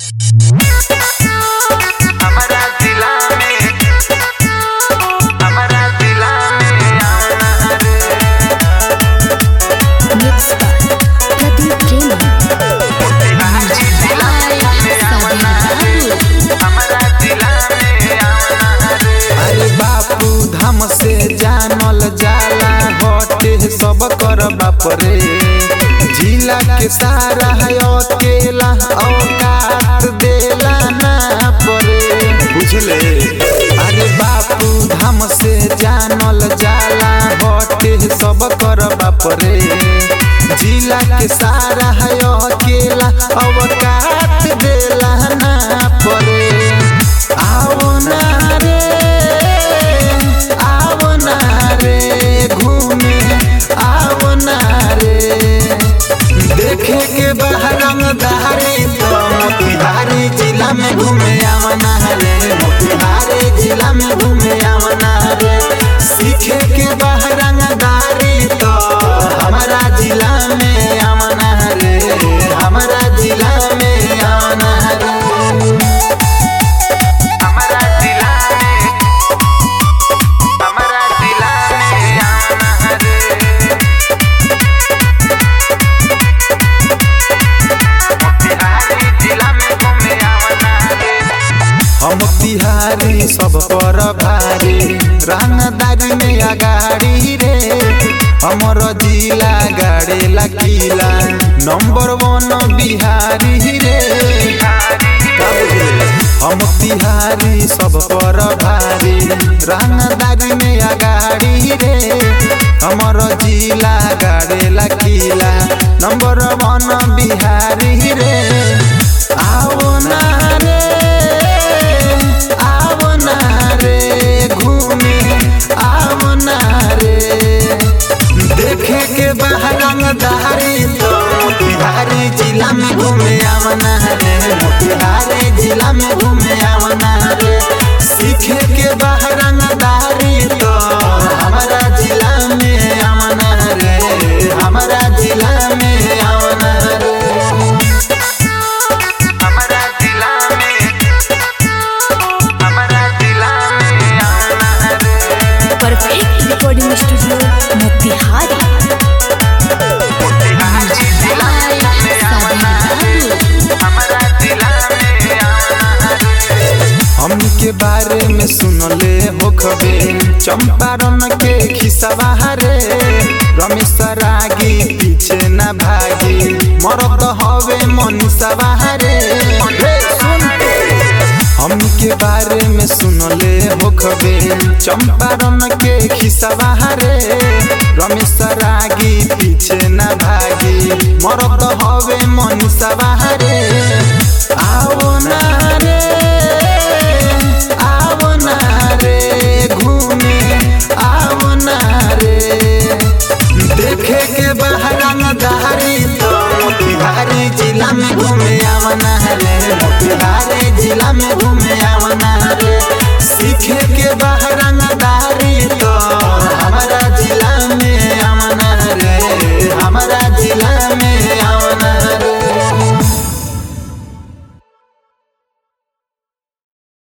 हमारा जिला में हमारा जिला में आना रे Mixed by Pradeep Jain. Bihari जिला में आना रे हमारा जिला में आना रे अरे बापू धाम से जानल जाला हटे सब कर बाप रे जिला के सारा है अकेला औकात देला ना परे बुझले अरे बापू धाम से जानल जाला हटे सब कर बाप रे जिला के सारा है अकेला औकात देला ना परे आओ ना रे आओ ना रे घूमे आओ ना रे देखे के बहरंग दारी तो मोतिहारी जिला में घूमे आवना रे मोतिहारी जिला में घूमे आवना रे सीखे के बहरंग दारी तो हमारा जिला में आवना रे हमारा जिला में आवना रे हमारा जिला में हमारा जिला में आना रे बिहारी जिला में घूमे आना रे हम तिहारी सब पर भारी रंगदारी में अगाड़ी रे हमर जिला गाड़े लकीला नंबर वन बिहारी रे हम तिहारी सब पर भारी रंगदारी में अगाड़ी रे हमर जिला गाड़े लकीला नंबर वन बिहारी रे आओ ना रे आओ ना रे घूमे आओ ना रे देखे के बहरंग दारी तो मोतिहारी जिला में घूमे आवना रे मोतिहारी जिला में घूमे आवना रे सीखे के बहरंग दारी तो हमारा जिला में आवना रे हमारा जिला में आवना रे हमारा जिला में हमारा जिला में आना रे Perfect recording studio, Motihari. Bihari जिला में आना रे हमारा जिला में आना रे हमनी के बारे में सुनले हो खबे चंपारण के खिसवा रे रमेश रागी पीछे न भागी मरद हवे मनीषवा रे रे सुन हमनी के बारे में सुनले हो खबे चंपारण के खिसवा रे रमेश रागी पीछे न भागी मरद हवे मनीषवा रे आओ ना रे आओ ना रे घूमे आओ ना रे देखे के बहरंग दारी तो मोतिहारी जिला में घूमे आवना रे मोतिहारी जिला में घूमे आवना रे सीखे के बहरंग दारी